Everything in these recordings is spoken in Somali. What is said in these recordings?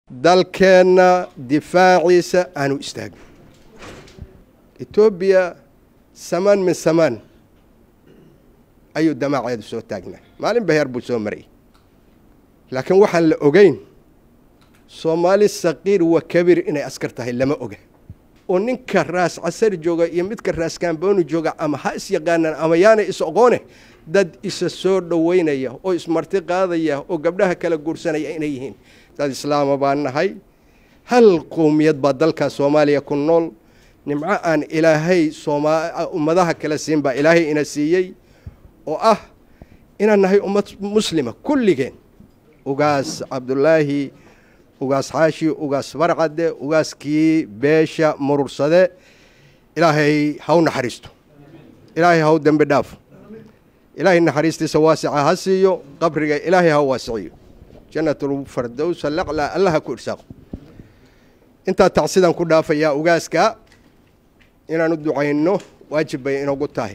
dalkeenna difaaciisa aanu istaagno etoobiya samaan min samaan ayuu damaaceedu soo taagnaa maalin baheer buu soo marayay laakiin waxaan la ogeyn soomaali saqiir wa kabiir inay askar tahay lama oga oo ninka raas casar jooga iyo midka raas kaambooni jooga ama ha is yaqaanaan ama yaana is oqoone dad isa soo dhoweynaya oo ismarti qaadaya oo gabdhaha kala guursanaya inay yihiin dad islaama baan nahay hal qowmiyad baa dalka soomaaliya ku nool nimco aan ilaahay ummadaha kala siin baa ilaahay ina siiyey oo ah inaan nahay ummad muslima kulligeen ugaas cabdulaahi ugaas xaashi ugaas barcade ugaaskii beesha murursade ilaahay haw naxariisto ilaahay haw dembi dhaafo ilaahay naxariistiisa waasica ha siiyo qabriga ilaahay ha waasiciyo janatulfardowsa laclaa allaha ku irsaaqo intaa tacsidaan ku dhaafayaa ugaaska inaan u ducayno waajib bay inagu tahay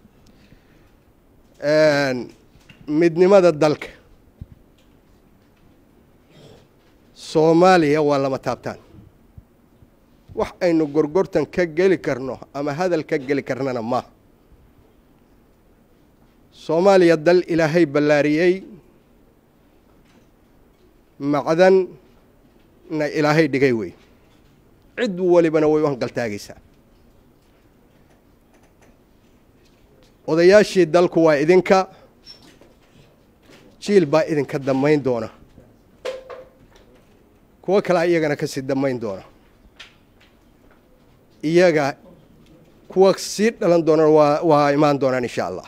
midnimada dalka soomaaliya waa lama taabtaan wax aynu gorgortan ka geli karno ama hadal ka geli karnana maaha soomaaliya dal ilaahay ballaariyey macdanna ilaahay dhigay wey cid walibana way u hangaltaagaysaa odayaashii dalku waa idinka jiil baa idinka damayn doona kuwo kalea iyagana kasii damayn doona iyaga kuwa sii dhalan doonana waa waa imaan doonaan insha allah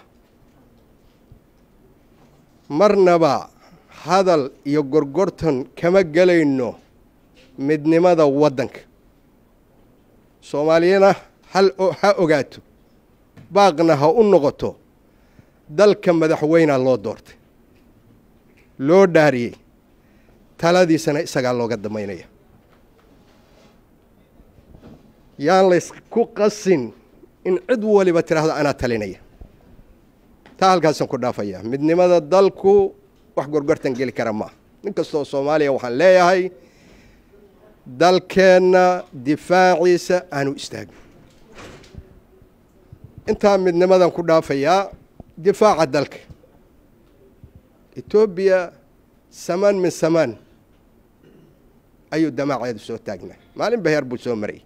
marnaba hadal iyo gorgortan kama gelayno midnimada waddanka soomaaliyana hal ha ogaato baaqna ha u noqoto dalka madaxweynea loo doortay loo dhaariyey taladiisana isagaa looga damaynaya yaan laysku qasin in cid waliba tiraahdo anaa talinaya taa halkaasaan ku dhaafaya midnimada dalku wax gorgortan geli kara maaha nin kastoo soomaaliya waxaan leeyahay dalkeenna difaaciisa aanu istaagno intaa midnimadan ku dhaafayaa difaaca dalka etoobiya samaan min samaan ayuu damaaceedu soo taagnaa maalin baheer buu soo marayay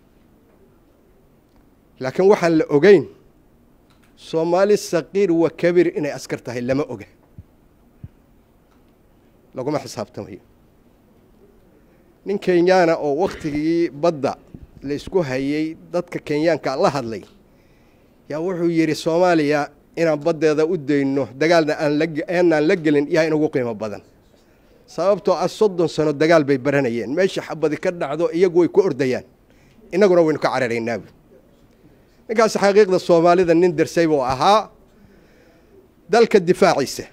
laakiin waxaan la ogeyn soomaali saqiir wa kabiir inay askar tahay lama oga laguma xisaabtamayo nin kenyaana oo waktigii badda la isku hayay dadka kenyaanka la hadlay yaa wuxuu yidhi soomaaliya inaan baddeeda u dayno dagaalna aanaan la gelin yaa inugu qiimo badan sababtoo ah soddon sano dagaal bay baranayeen meesha xabadi ka dhacdo iyagu way ku ordayaan innaguna waynu ka cararaynaabu ninkaas xaqiiqda soomaalida nin darsay buu ahaa dalka difaaciisa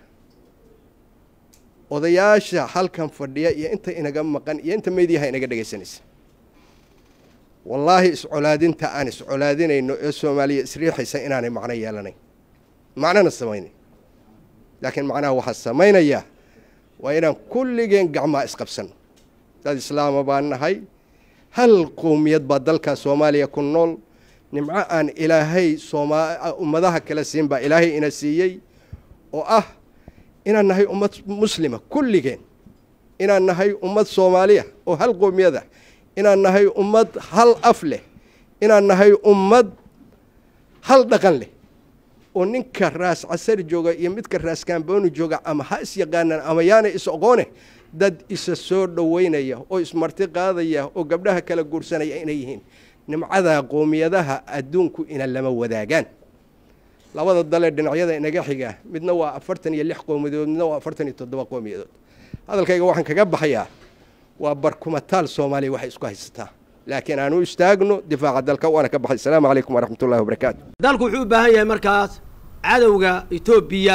odayaasha halkan fadhiya iyo inta inaga maqan iyo inta meydyaha inaga dhegaysanaysa wallaahi iscolaadinta aan iscolaadinayno ee soomaaliya isriixaysa inaanay macno yeelanayn macnona samaynayn laakiin macnaha waxaa samaynaya waa inaan kulligeen gacmaa isqabsanno dad islaama baan nahay hal qowmiyad baa dalka soomaaliya ku nool nimco aan ilaahay ummadaha kala siin baa ilaahay ina siiyey oo ah inaan nahay ummad muslima kulligeen inaan nahay ummad soomaaliya oo hal qowmiyada inaan nahay ummad hal af leh inaan nahay ummad hal dhaqan leh oo ninka raas casar jooga iyo midka raas kaambooni jooga ama ha is yaqaanaan ama yaana is oqoone dad isa soo dhoweynaya oo ismarti qaadaya oo gabdhaha kala guursanaya inay yihiin nimcada qowmiyadaha adduunku ina lama wadaagaan labada dalee dhinacyada inaga xiga midna waa afartan iyo lix qowmiyadood midna waa afartan iyo toddoba qowmiyadood hadalkayga waxaan kaga baxayaa waa barkumataal soomaaliya waxay isku haysataa laakiin aan u istaagno difaaca dalka waana ka baxay asalaamu calaykum waraxmat ullahi wabarakaatu dalku wuxuu u baahan yahay markaas cadowga etoobiya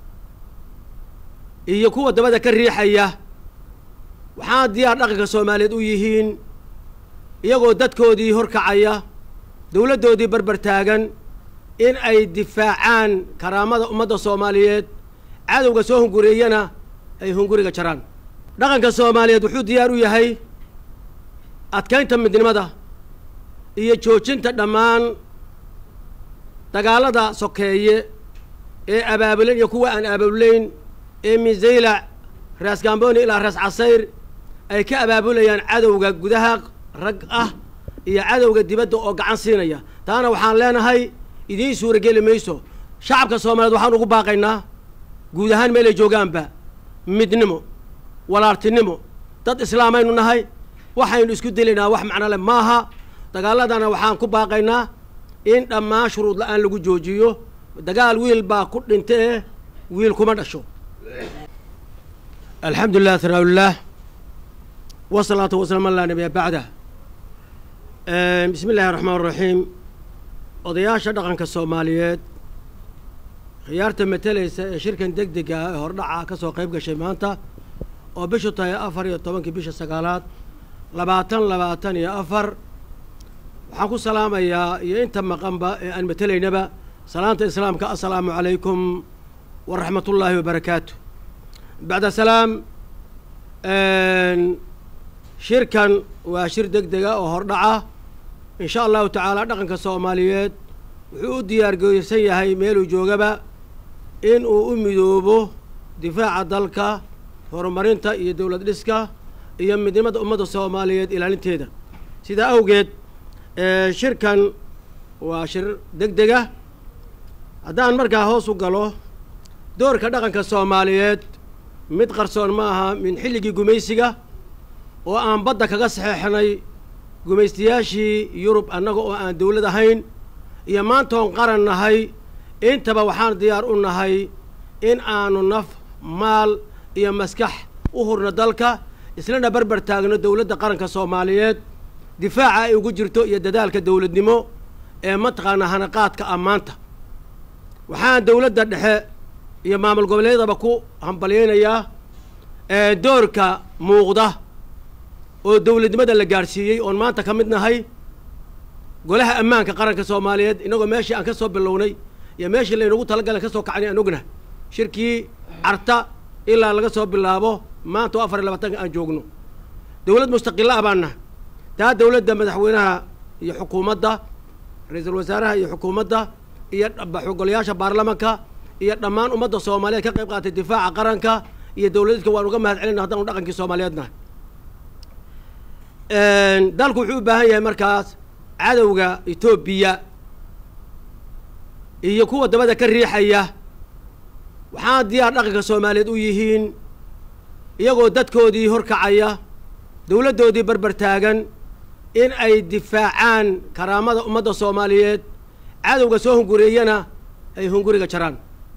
iyo kuwa dabada ka riixaya waxaana diyaar dhaqanka soomaaliyeed u yihiin iyagoo dadkoodii horkacaya dowladdoodii barbar taagan in ay difaacaan karaamada ummadda soomaaliyeed cadowga soo hungureeyana ay hunguriga jaraan dhaqanka soomaaliyeed wuxuu diyaar u yahay adkaynta midnimada iyo joojinta dhammaan dagaalada sokeeye ee abaabulan iyo kuwa aan abaabulayn ee misaylac raas gamboni ilaa raas casayr ay ka abaabulayaan cadowga gudaha rag ah iyo cadowga dibadda oo gacan siinaya taana waxaan leenahay idiin suurageli mayso shacabka soomaaliyeed waxaan ugu baaqaynaa guud ahaan meelay joogaanba midnimo walaaltinimo dad islaamaynu nahay waxaynu isku dilaynaa wax macno leh maaha dagaaladana waxaan ku baaqaynaa in dhammaan shuruud la-aan lagu joojiyo dagaal wiil baa ku dhinta eh wiil kuma dhasho alxamdu lilah thanaaullah wasalaatu wasalaam alaa nabiya bacdah bismi illaahi raxmaan raxiim odayaasha dhaqanka soomaaliyeed khiyaarta matalaysa ee shirkan deg dega ah ee hordhaca ka soo qayb gashay maanta oo bishu tahay afar iyo tobankii bisha sagaalaad labaatan labaatan iyo afar waxaan ku salaamayaa iyo inta maqanba ee aan matelaynaba salaanta islaamka assalaamu calaykum waraxmat ullaahi wabarakaatu bacda salaam shirkan waa shir deg dega oo hordhaca in sha allahu tacaala dhaqanka soomaaliyeed wuxuu u diyaargeysan yahay meeluu joogaba in uu u midoobo difaaca dalka horumarinta iyo dowlad dhiska iyo midnimada ummadda soomaaliyeed ilaalinteeda sidaa awgeed shirkan waa shir deg dega haddaan markaa hoos u galo doorka dhaqanka soomaaliyeed mid qarsoon ma aha min xilligii gumaysiga oo aan badda kaga saxeexnay gumaystayaashii yurub annaga oo aan dowlad ahayn iyo maantoon qaran nahay intaba waxaan diyaar u nahay in aanu naf maal iyo maskax u hurno dalka islana barbar taagno dowladda qaranka soomaaliyeed difaaca ay ugu jirto iyo dadaalka dowladnimo ee mataqaanaa hanaqaadka ammaanta waxaan dowladda dhexe iyo maamul goboleedyadaba ku hambalyaynayaa doorka muuqda oo dowladnimada la gaadhsiiyey oon maanta ka mid nahay golaha ammaanka qaranka soomaaliyeed inagoo meeshii aan ka soo bilownay iyo meeshii laynagu talagalan ka soo kacnay aan ogna shirkii carta ilaa laga soo bilaabo maanta oo afar iyo labaatanka aan joogno dowlad mustaqila ah baan nahay taa dowladda madaxweynaha iyo xukuumadda ra-iisul wasaaraha iyo xukuumadda iyo golayaasha baarlamanka iyo dhammaan ummadda soomaaliyeed ka qayb qaatay difaaca qaranka iyo dowladidka waan uga mahad celina haddaanu dhaqankii soomaaliyeed nahay dalku wuxuu u baahan yahay markaas cadowga etoobiya iyo kuwa dabada ka riixaya waxaan diyaar dhaqanka soomaaliyeed u yihiin iyagoo dadkoodii horkacaya dowladdoodii barbar taagan in ay difaacaan karaamada ummadda soomaaliyeed cadowga soo hungureeyana ay hunguriga jaraan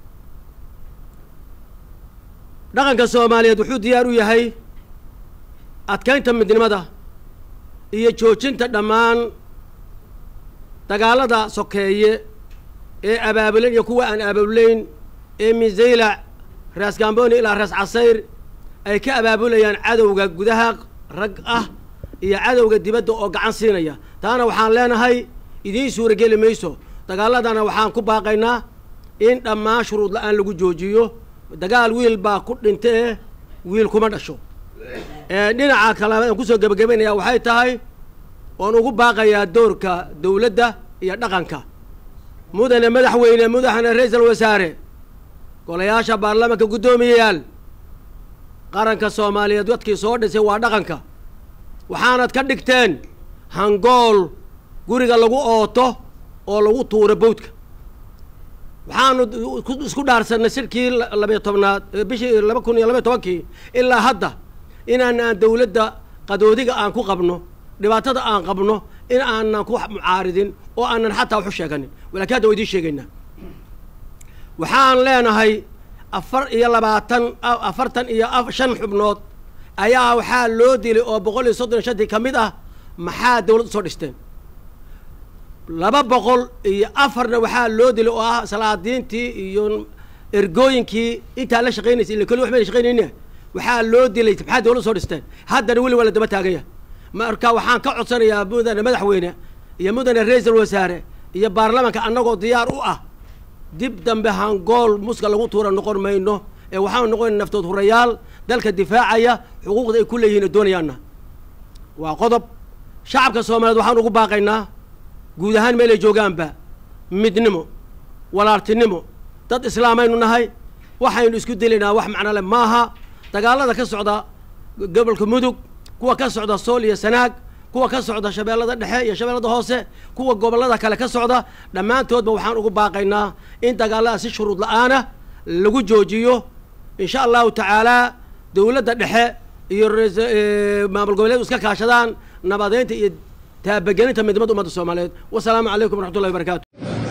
dhaqanka soomaaliyeed wuxuu diyaar u yahay adkaynta midnimada iyo joojinta dhammaan dagaalada sokeeye ee abaabulan iyo kuwa aan abaabulayn ee misaylac raas gamboni ilaa raas casayr ay ka abaabulayaan cadowga gudaha rag ah iyo cadowga dibadda oo gacan siinaya taana waxaan leenahay idiin suurageli mayso dagaaladana waxaan ku baaqaynaa in dhammaan shuruud la-aan lagu joojiyo dagaal wiil baa ku dhinta eh wiil kuma dhasho dhinaca kale aan kusoo gebagabaynayaa waxay tahay oon ugu baaqayaa doorka dowladda iyo dhaqanka mudane madaxweyne madaxne ra-iisal wasaare golayaasha baarlamanka guddoomiyayaal qaranka soomaaliyeed dadkii soo dhisay waa dhaqanka waxaanad ka dhigteen hangool guriga lagu ooto oo lagu tuuro bawdka waxaanu isku dhaarsanay shirkii labayo tobnaad bishii laba kun iyo labaiyo tobankii ilaa hadda inaan aan dowladda qadoodiga aan ku qabno dhibaatada aan qabno in aanan ku mucaaridin oo aanan xataa waxu sheeganin walakin hadda wa idiin sheegaynaa waxaan leenahay afar iyo labaatan afartan iyo shan xubnood ayaa waxaa loo dilay oo boqol iyo soddon iyo shantii ka mid ah maxaa dawlad usoo dhisteen laba boqol iyo afarna waxaa loo dilay oo ah salaadiintii iyo ergooyinkii intaa la shaqaynaysa illa keli wax mayna shaqaynayne waxaa loo dilay maxaa dawlad soo dhisteen haddana weli waa la daba taaganya marka waxaan ka codsanayaa mudane madaxweyne iyo mudane ra-iisal wasaare iyo baarlamanka annagoo diyaar u ah dib dambe hangool muska lagu tuura noqon mayno ee waxaanu noqonayna naftood hurayaal dalka difaacaya xuquuqda ay ku leeyihiin oo doonayaanna waa qodob shacabka soomaaliyeed waxaan ugu baaqaynaa guud ahaan meelay joogaanba midnimo walaaltinimo dad islaamaynu nahay waxaynu isku dilaynaa wax macno leh maaha dagaalada ka socda gobolka mudug kuwa ka socda sool iyo sanaag kuwa ka socda shabeellada dhexe iyo shabeellada hoose kuwa gobollada kale ka socda dhammaantoodba waxaan ugu baaqaynaa in dagaalada si shuruud la-aana lagu joojiyo insha allahu tacaalaa dowladda dhexe iyo maamul goboleedu iska kaashadaan nabadeynta iyo taabagelinta midnimada ummadda soomaaliyeed wasalaamu calaykum waraxmat ullahi wabarakatu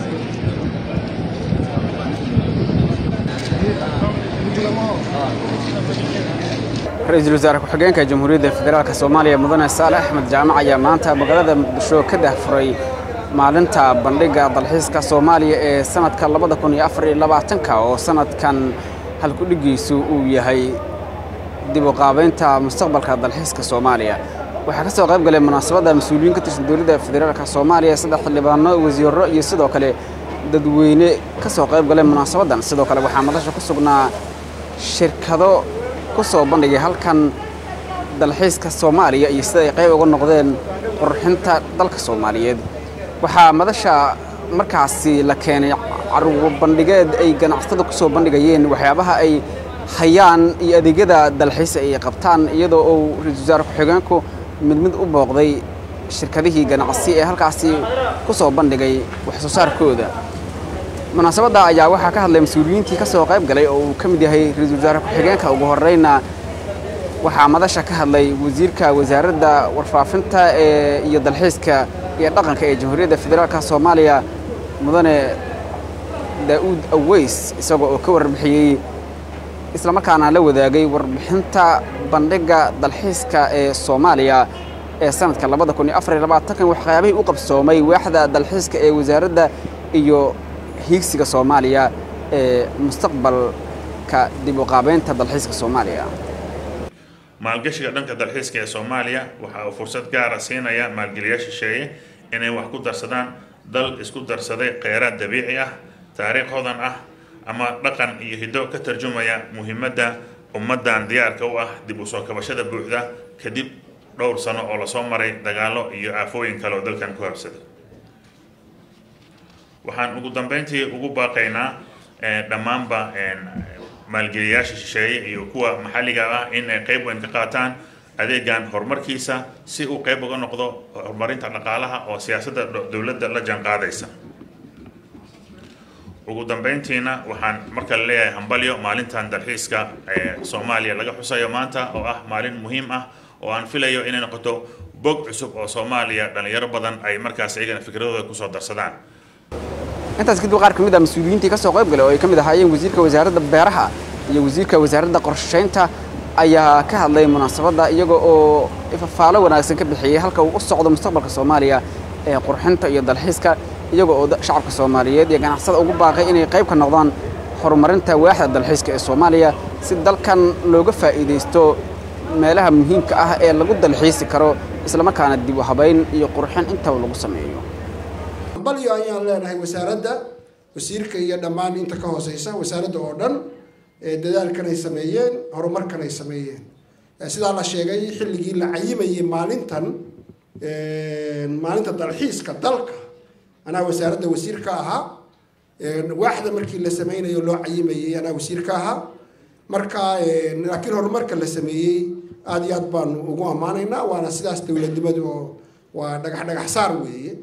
ra-iisul wasaare ku-xigeenka jamhuuriyadda federaalk soomaaliya mudane saale axmed jaamac ayaa maanta magaalada muqdisho ka dahfuray maalinta bandhigga dalxiiska soomaaliya ee sanadka labada kun iyo afar iyo labaatanka oo sanadkan halkudhigiisu uu yahay dib u qaabaynta mustaqbalka dalxiiska soomaaliya waxaa ka soo qayb galay munaasabadda mas-uuliyiin ka tirsan dowladda federaalk soomaaliya saddex xildhibaano wasiirro iyo sidoo kale dadweyne ka soo qayb galay munaasabaddan sidoo kale waxaa madasha ku sugnaa shirkado ku soo bandhigay halkan dalxiiska soomaaliya iyo sida ay qayb uga noqdeen qurxinta dalka soomaaliyeed waxaa madasha markaasi la keenay caruur bandhigeed ay ganacsatada ku soo bandhigayeen waxyaabaha ay hayaan iyo adeegyada dalxiisa ay qabtaan iyadoo uu ra-iisul wasaare ku-xigeenku mid mid u booqday shirkadihii ganacsi ee halkaasi ku soo bandhigay wax soo saarkooda munaasabadda ayaa waxaa ka hadlay mas-uuliyiintii ka soo qayb galay oo uu ka mid yahay ra-iisul wasaare ku-xigeenka ugu horreyna waxaa madasha ka hadlay wasiirka wasaaradda warfaafinta ee iyo dalxiiska iyo dhaqanka ee jamhuuriyadda federaalka soomaaliya mudane daa'uud aweys isagoo oo ka warbixiyey islamarkaana la wadaagay warbixinta bandhigga dalxiiska ee soomaaliya ee sanadka labada kun iyo afar iyo labaatankan waxyaabihii u qabsoomay waaxda dalxiiska ee wasaaradda iyo hiigsiga soomaaliya ee mustaqbalka dib u qaabeynta dalxiiska soomaaliya maalgashiga dhanka dalxiiska ee soomaaliya waxa uu fursad gaara siinaya maalgeliyaasha shisheeye inay wax ku darsadaan dal isku darsaday kheyraad dabiici ah taariikh hodan ah ama dhaqan iyo hiddo ka tarjumaya muhiimadda ummaddan diyaarka u ah dib u soo kabashada buuxda kadib dhowr sano oo lasoo maray dagaallo iyo aafooyin kale oo dalkan ku habsada waxaan ugu dambeyntii ugu baaqaynaa dhammaanba maalgeliyaasha shisheeye iyo kuwa maxalliga ah in ay qayb weyn ka qaataan adeegan horumarkiisa si uu qayb uga noqdo horumarinta dhaqaalaha oo siyaasadda dowladda la jaanqaadaysa ugu dambeyntiina waxaan marka la leeyahay hambalyo maalintan dalxiiska ee soomaaliya laga xusayo maanta oo ah maalin muhiim ah oo aan filayo inay noqoto bog cusub oo soomaaliya dhallinyaro badan ay markaas iyagana fikradooda kusoo darsadaan intaas kadib qaar ka mid ah mas-uuliyiintii ka soo qayb galay oo ay ka mid ahaayeen wasiirka wasaaradda beeraha iyo wasiirka wasaaradda qorshaynta ayaa ka hadlay munaasabadda iyaga oo ifafaalo wanaagsan ka bixiyey halka uu u socdo mustaqbalka soomaaliya ee qurxinta iyo dalxiiska iyaga oo shacabka soomaaliyeed iyo ganacsada ugu baaqay inay qayb ka noqdaan horumarinta waaxda dalxiiska ee soomaaliya si dalkan looga faa'iidaysto meelaha muhiimka ah ee lagu dalxiisi karo islamarkaana dib u habayn iyo qurxin intaba lagu sameeyo balyo ayaan leenahay wasaaradda wasiirka iyo dhammaan inta ka hooseysa wasaaradda oo dhan dadaalkan ay sameeyeen horumarkan ay sameeyeen sidaa la sheegay xilligii la cayimayay maalintan maalinta dalxiiska dalka anaa wasaaradda wasiir ka ahaa waaxda markii la sameynayo loo cayimayay anaa wasiir ka ahaa marka laakiin horumarka la sameeyey aada iyo aad baanu ugu ammaanaynaa waana sidaas dowladnimadu oo waa dhagax dhagax saar weeye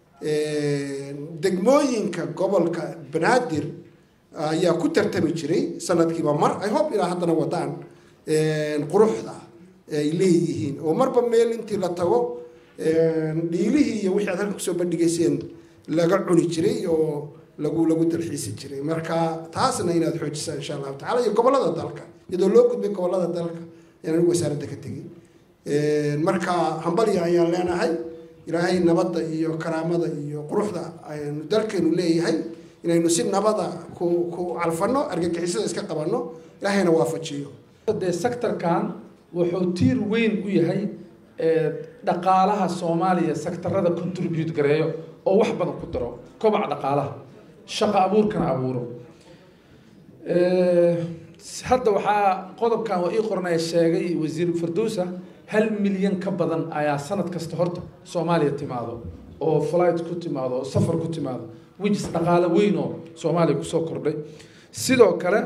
degmooyinka gobolka banaadir ayaa ku tartami jiray sanadkiiba mar i hope ilaa haddana wadaan quruxda ay leeyihiin oo marba meel intii la tago dhiilihii iyo wixii aad halka kusoo bandhigayseen laga cuni jiray oo lagu lagu dalxiisi jiray marka taasna inaad xoojisaan insha allahu tacala iyo gobolada dalka iyadoo loo gudbay gobolada dalka ayaan anigu wasaaradda ka tegin marka hambalya ayaan leenahay ilaahay nabadda iyo karaamada iyo quruxda aynu dalkeenu leeyahay inaynu si nabada ku ku calfano argagixisada iska qabanno ilaahayna waafajiyo dee sectorkan wuxuu tiir weyn u yahay dhaqaalaha soomaaliya sectorada contribute gareeyo oo wax badan ku daro kobaca dhaqaalaha shaqo abuurkana abuuro hadda waxaa qodobkan waa ii qornaya sheegay wasiir farduusa hal milyan ka badan ayaa sanad kasta horta soomaaliya timaado oo flight ku timaado oo safar ku timaado wijis dhaqaale weyn oo soomaaliya kusoo kordhay sidoo kale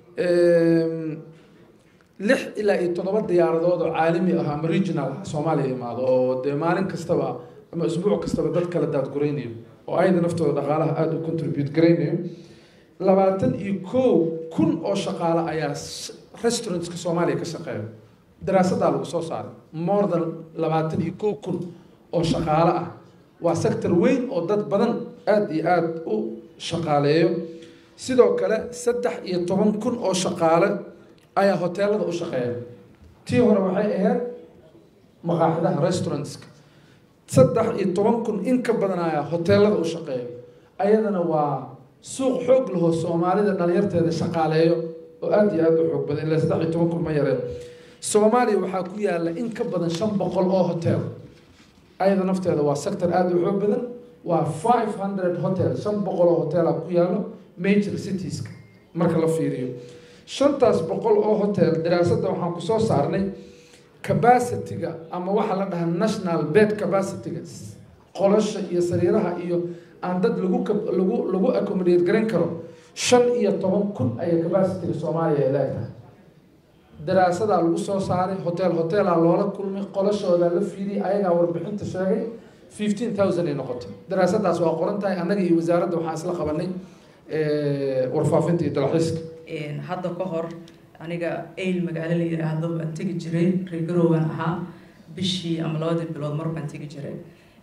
lix ilaa iyo toddoba diyaaradood oo caalami ah ama regional ah soomaaliya imaado oo dee maalin kastaba ama isbuuc kastaba dad kala daadguraynayo oo ayada naftooda dhaqaalaha aada u contribute garaynayo labaatan iyo kow kun oo shaqaale ayaa restaurantska soomaaliya ka shaqeeya daraasadaa lagu soo saaray more than labaatan iyo kow kun oo shaqaale ah waa sector weyn oo dad badan aada iyo aada u shaqaaleeyo sidoo kale saddex iyo toban kun oo shaqaale ayaa hoteelada u shaqeeya tii hore waxay ahayd maqaaxidaha restaurantska saddex iyo toban kun in ka badan ayaa hoteelada u shaqeeya ayadana waa suuq xoog lahoo soomaalida dhalinyarteeda shaqaaleeyo oo aada iyo aada u xoog badan ilaa saddex iyo toban kun ma yareen soomaaliya waxaa ku yaala in ka badan shan boqol oo hotel ayada nafteeda waa sector aada u xoog badan waa five hundred hotel shan boqol oo hotela ku yaalo major citieska marka la fiiriyo shantaas boqol oo hotel daraasadda waxaan kusoo saarnay capacity-ga ama waxaa la dhahaa national bed capacity-ga qolasha iyo sariiraha iyo aan dad lagu lagu lagu accommodate garan karo shan iyo toban kun ayay capacity-ga soomaaliya ay leedahay daraasadaa lagu soo saaray hotel hotelaa loola kulmay qolashoodaa la fiidiyay ayagaa warbixinta sheegay fifteen thousand ay noqotay daraasadaas waa qoran tahay annaga iyo wasaaradda waxaan isla qabanay warfaafinta iyo dalxiiska hadda ka hor aniga ayl magaalo la yiraahdo baan tegi jiray reegarowgan ahaa bishii ama labadii bilood mar baan tegi jiray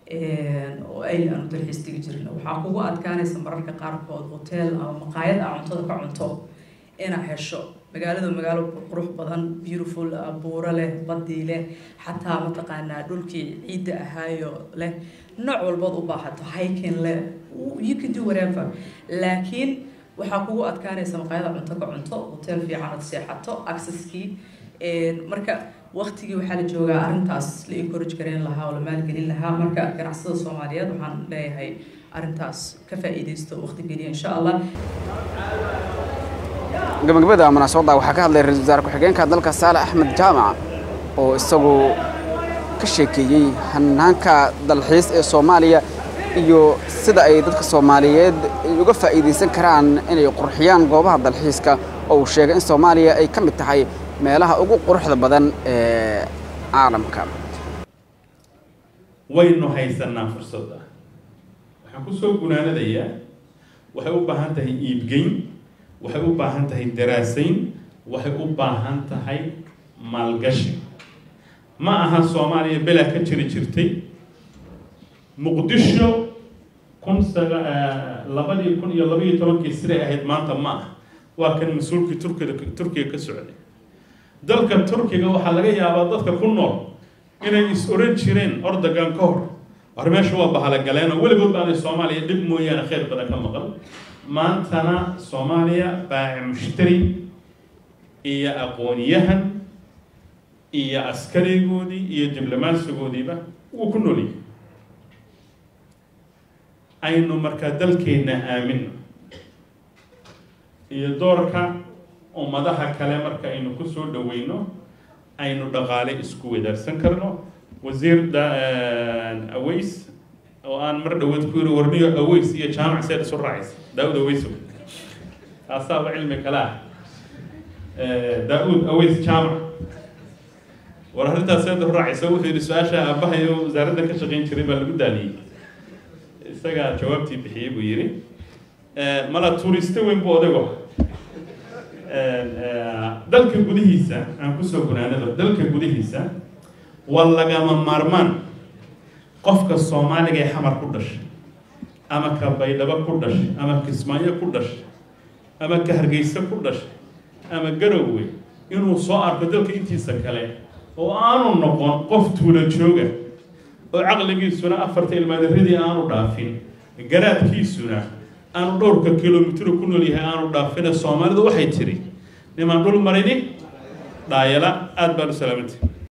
oo ayl aanu dalxiis tegi jirin waxaa kugu adkaanaysa mararka qaarkood hotel ama maqaayad aa cuntada ka cunto inaad hesho magaalada magaalo qurux badan beautiful buuro leh badii leh xataa mataqaanaa dhulkii ciidda ahaayo leh nooc walbood u baahato hiking leh you can do whatever laakiin waxaa kugu adkaanaysa maqaayada cunto ka cunto hotel fiican ad seexato accesskii marka waqtigii waxaa la joogaa arrintaas la encourage gareyn lahaa oo la maalgelin lahaa marka ganacsada soomaaliyeed waxaan leeyahay arrintaas ka faa'iidaysto waqti geliya insha allah gabagabada munaasabadda waxaa ka hadlay ra-isul wasaare ku-xigeenka dalka saale axmed jaamac oo isagu ka sheekeeyey hanaanka dalxiis ee soomaaliya iyo sida ay dadka soomaaliyeed uga faa'iidaysan karaan inay qurxiyaan goobaha dalxiiska oo uu sheegay in soomaaliya ay ka mid tahay meelaha ugu quruxda badan ee caalamka waynu haysanaa fursadda waxaan ku soo gunaanadayaa waxay u baahan tahay iibgeyn waxay u baahan tahay daraasayn waxay u baahan tahay maalgashi ma aha soomaaliya belaa ka jiri jirtay muqdisho kun saga labadii kun iyo labaiyo tobankii siday ahayd maanta ma ah waa kan mas-uulkii turkida turkiga ka socday dalka turkiga waxaa laga yaabaa dadka ku nool inay is oran jireen ordogan ka hor war meesha waa bahalagaleen oo weligood baanay soomaaliya dhib mooyaane khayr badan ka maqan maantana soomaaliya baaci mushtari iyo aqoonyahan iyo askarigoodii iyo diblomaasigoodiiba wuu ku noolyahay aynu markaa dalkeenna aamino iyo doorka ummadaha kale marka aynu kusoo dhaweyno aynu dhaqaale isku wadaarsan karno wasiir aways oo aan mar dhawaad ku yiri warniyo aways iyo jaamac seed isu raacaysa daawud aweyso taasaaba cilmi kale ah daawud aways jaamac war arrintaas seed u raacaysa wuxuu yidhi su-aasha aabahayo wasaaradda ka shaqayn jiray baa lagu daaliyey isagaa jawaabtii bixiyey buu yidhi mala tuuriste weyn buu odago dalka gudihiisa aan kusoo gunaanado dalka gudihiisa waa lagama maarmaan qofka soomaaliga ee xamar ku dhashay ama ka baydhabo ku dhashay ama kismaayo ku dhashay ama ka hargeysa ku dhashay ama garowe inuu soo arko dalka intiisa kale oo aanu noqon qof tuula jooga oo caqligiisuna afarta ilmaadaradii aanu dhaafin garaadkiisuna aanu dhowrka kilomitr ku nool yahay aanu dhaafine soomaalidu waxay tiri nimaan dhul marini dhaayala aada baan u salaamantay